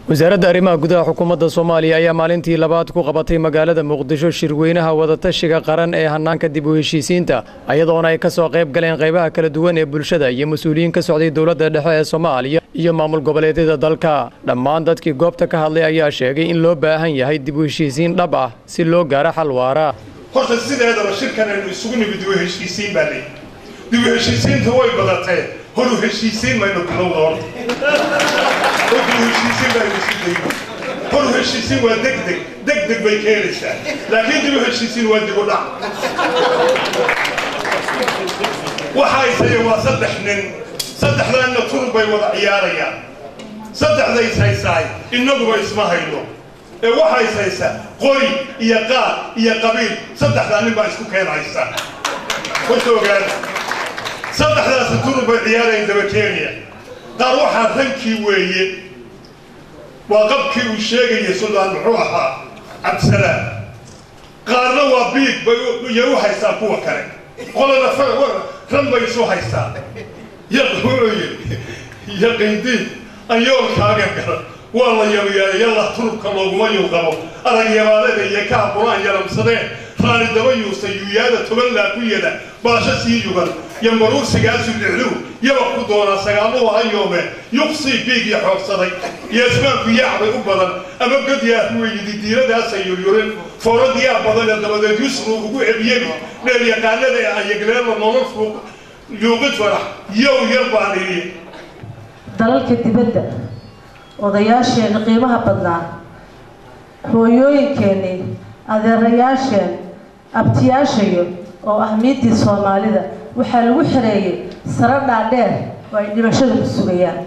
wasaaradda arrimaha gudaha xukuumadda soomaaliya ayaa maalintii labaad ku qabatay magaalada muqdisho shirweynaha wadatashiga qaran ee hannaanka dib u heshiisiinta ayadoona ay ka soo qayb galeen qaybaha kala duwan ee bulshada iyo mas-uuliyiin ka socday dowladda dhexe ee soomaaliya iyo maamul goboleedyada dalka dhammaan dadkii goobta ka hadlay ayaa sheegay in loo baahan yahay dib u heshiisiin dhab ah si loo gaaro xal waara horta sideedaba shirkan aynu isugu nimid dib u heshiisiin baa leeyi dib u heshiisiinta way badatee hor u heshiisiin maynu bilowda horta hor dib u heshiisiin baynu isu dayno hor u heshiisiin waa deg deg deg deg bay keenaysaa laakiin dib u heshiisiin waa dib u dhac waxay tahay waa saddex nin saddexdaanna turub bay wada ciyaarayaan saddexdays haysaay innaguba isma hayno ee waxays haysa qori iyo qaad iyo qabiil saddexdaa nin baa isku keen haysa horta ogaada saddexdaasi turub bay ciyaarayaan daba keenaya qaar waxaa rankii weeye waa qabkii uu sheegaya suldaan muxuu ahaa cabdisalaam qaarna waa biig bayay u haystaa kuwa kale qolana ran bay isu haystaa wuxuu yidhi yaqiindiin an yoolkaaga garan waa la yabayaala yalla turubka looguma yuuqabo aragyabaalada iyo kaa qur-aan yalamsadeen raani daba yuusta yuuyaada toban laakuyada baasho sii yugan yambaruursigaasu dhicluw yaba ku doonaa sagaaluhu hayoome yuqsii biigii xoogsaday iyo ismaanku yaacbay u badan ama godyaa ruweyidi diiradaasa yuryurin fooradiyaa badanee dabadeed yusru ugu ebyebi dheer yaqaanada ee ayagleela nolol fuuq yuuqid farax yow yar baan idhi dalalka dibadda odayaasheenna qiimaha badnaa hooyooyinkeennii adeerayaasheen abtiyaashayo oo ah miiddii soomaalida waxaa lagu xereeyey saro dhaadheer oo ay dhimashadu ku sugayaan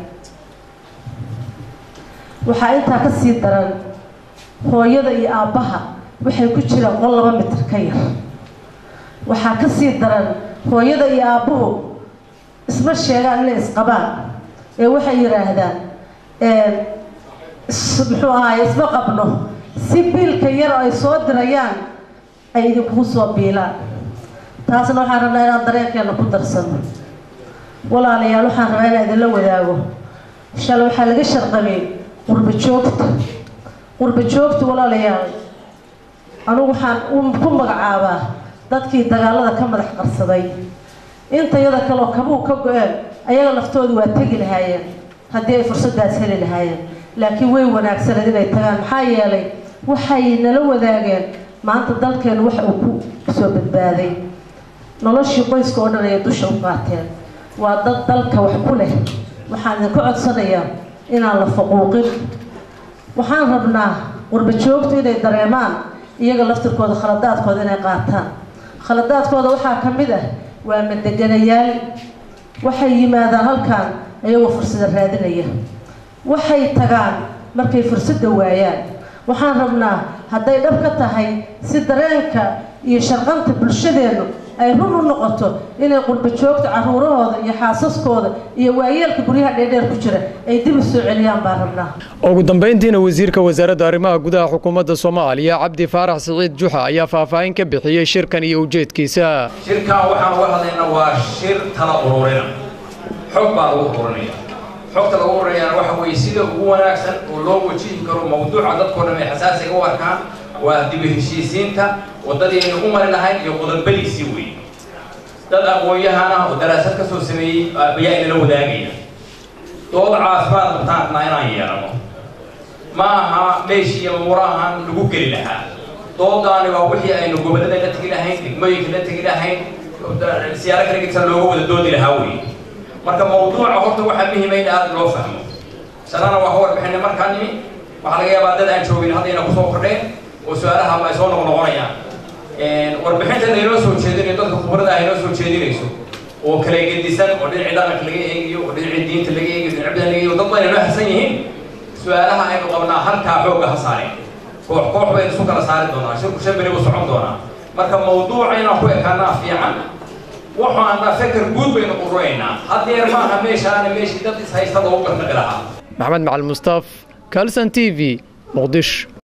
waxaa intaa ka sii daran hooyada iyo aabbaha waxay ku jiraan qol laba mitir ka yar waxaa ka sii daran hooyada iyo aabbuhu isma sheegaan inay isqabaan ee waxay yidhaahdaan muxuu ahaay isma qabno si biilka yar oo ay soo dirayaan ay idinkugu soo biilaan taasna waxaan rabnaa inaan dareenkeena ku darsano walaalayaal waxaan rabaa inaan idinla wadaago shale waxaa laga sharqabay qurba joogta qurba joogta walaalayaal anugu waxaan ku magacaabaa dadkii dagaalada ka madax qarsaday inta yada kaleoo kabuu ka go-een ayaga laftoodu waa tegi lahaayeen haddii ay fursadaas heli lahaayeen laakiin way wanaagsaneed inay tagaan maxaa yeelay waxay nala wadaageen maanta dalkeenu waxa uu ku soo badbaaday noloshii qoyska oo dhan ayay dusha u qaateen waa dad dalka wax ku leh waxaan idinka codsanayaa inaan la faquuqin waxaan rabnaa qurba joogtu inay dareemaan iyaga laftirkooda khaladaadkooda inay qaataan khaladaadkooda waxaa ka mid ah waa madeganayaal waxay yimaadaan halkan iyagoo fursada raadinaya waxay tagaan markay fursadda waayaan waxaan rabnaa hadday dhab ka tahay si dareenka iyo sharqanta bulshadeennu ay run u noqoto inay qurba joogta caruurahooda iyo xaasaskooda iyo waayeelka guryaha dheerdheer ku jira ay dib u soo celiyaan baan rabnaa ugu dambayntiina wasiirka wasaaradda arrimaha gudaha xukuumadda soomaaliya cabdi faarax siciid juxa ayaa faahfaahin ka bixiyey shirkan iyo ujeedkiisa shirkan waxaan uga hadlaynaa waa shir tala ururina xog baa lagu ururinaya xogta lagu ururinayana waxa weeye sida ugu wanaagsan oo loo wajihi karo mawduuca dadkoo dhan ay xasaasiga u arkaan waa dib u heshiisiinta waddadii aynu u mari lahayn iyo qodobadiisii weeye dad aqoon-yahan ah oo daraasad ka soo sameeyey ayaa inala wadaagaya dood caafimaad qabtaanna inaan yeelano ma aha meeshii iyo murahan lagu geli lahaa doodaani waa wixii aynu gobollada la tegi lahayn degmooyinka la tegi lahayn siyaaro kala gedsan looga wada doodi lahaa weeye marka mawduuca horta waxaa muhiima in aad loo fahmo sanana waa ka warbixinay markaa nimi waxaa laga yaabaa dad aan joogin haddayna kusoo kordheen oo su-aalaha ay soo noqnoqonayaan warbixintan aynoo soo jeedinayo dadka khubrada ah inoo soo jeedinayso oo kala gedisan oo dhinacii dhaqanka laga eegayo oo dhinacii diinta laga eegayo dhinac bida laga eegayo dad badan inoo hasan yihiin su-aalaha aynu qabnaa halkaa xoogga ha saareen koox koox baynu isu kala saari doonaa shirku shan beri buu socon doonaa marka mawduuca inaan ku ekaanaa fiican waxaana feker guud baynu ururaynaa haddeer maaha meeshaana meeshii dad is haystada u garnaqi lahaa maxamed macali mustaaf kalson t v muqdish